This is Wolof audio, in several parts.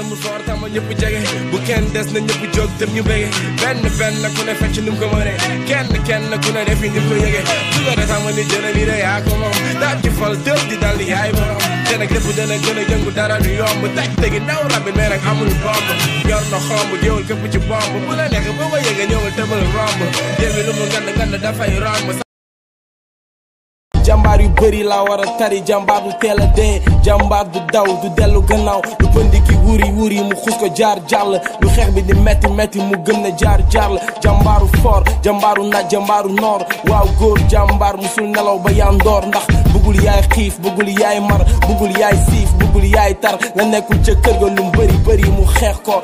mu foor tama ñëpp jege bu kenn des na ñëpp jóg dem ñu bége benn benn ku ne fecc ni mu ko mënee kenn kenn ku ne defi ni mu ko yëgee su ko defee ma ni jële li de yaa ko moom daal di fal dël di dal di yaay borom te nag lépp dana gën a yëngu dara du yomb teg tegi ndaw rabbi mais nag amul bomb yor na xomb jéewul képp ci bomb bu la nekk boo ko yëgee ñëwal tëbal romb jéem lu mu ngand ngand dafay romb jàmbaar yu bëri laa war a tari jàmbaar du teel a dee jàmbaar du daw du dellu gannaaw lu pëndi ki wuri wuri mu xus ko jaar jàll lu xeex bi di metti metti mu gëm ne jaar jaar la jàmbaaru fort jàmbaaru naaj jàmbaaru noor waaw góor jàmbaar musul nelaw ba yandoor ndax bëggul yaay xiif bëggul yaay mar bëggul yaay siif bëggul yaay tar nga nekkul ca kër ga lu mu bëri bëri mu xeex ko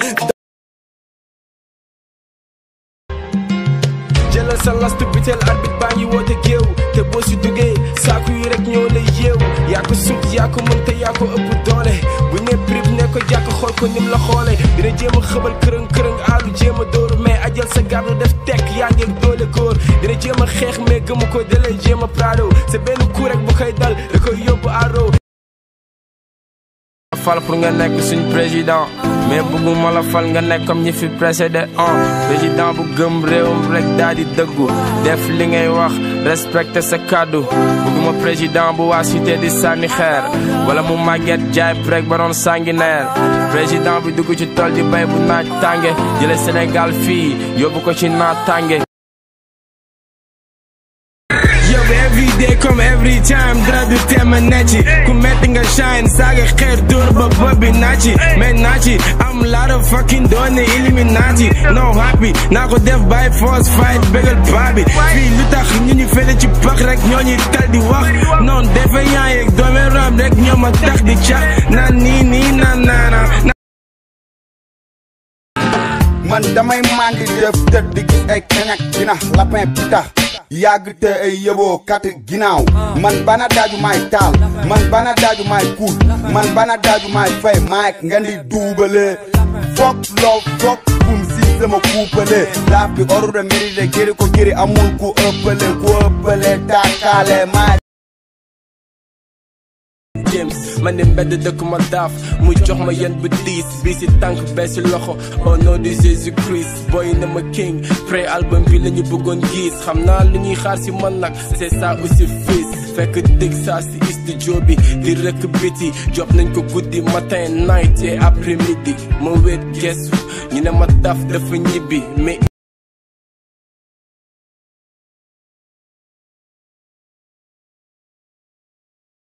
jëlal sa last biteel arbitre baa ngi woote géew te boo si duggee saaku yi rek ñoo lay yeew yaa ko sut yaa ko mën te yaa ko ëpp doole bu ne prib ne ko jàkk xool ko nim la xoole dina jéem a xëbal kërëng kërëng aalu jéem a dóor mais ajal sa gardu def tekk yaa ngeeg doole góor dina jéem a xeex mais gëmu ko dalay jéem a prado c'est benn coup rek bu koy dal da koy yóbbu aro fal pour nga nekk suñ président mais bëgguma la fal nga nekk comme ñi fi précédé un président bu gëm réewam rek daal di dëggu def li ngay wax respecté sa kàddu bëgguma président bu waa cité di sànni xeer wala mu màgget jaay prek ba doon sanguinaire président bi dugg ci tool di bay bu naaj tànge jële Sénégal fii yóbbu ko ci naaj tànge yow every day comme every time dara du teema necci ku metti nga shine saaga xeer dóor ba bëbi naci mais naci am lot of fucking doone illuminati no happy naa ko def by force fight bégal baabi fii lu tax ñu ñu fele ci pax rek ñoo ñuy tal di wax non defe yaa yeeg doome ram rek ñoo ma tax di cax naan nii nii naan naana man damay mandi def tëdd di gis ay kañak dina lapin pitax yàgg te ay yëboo kat ginnaaw man bana daaju maay taal man bana daaju maay kuul man bana daaju maay fay maay nga di duubale fok loo fok bum si sama kuupale laaf bi oru de mérite gëri ko gëri amul ku ëppale ku ëppale taakaale maay James man ne mbedd dëkk ma daaf mu jox ma yen bu diis bii si tànk bee si loxo au nom de Jésus Christ boy na ma king pré album bi la ñu bëggoon gis xam naa lu ñuy xaar si man nag c'est ça aussi fils fekk dégg saa si studio bi di rëkk biti job nañ ko guddi matin night et après midi ma wéet gestu ñu ne ma daf dafa ñibbi mais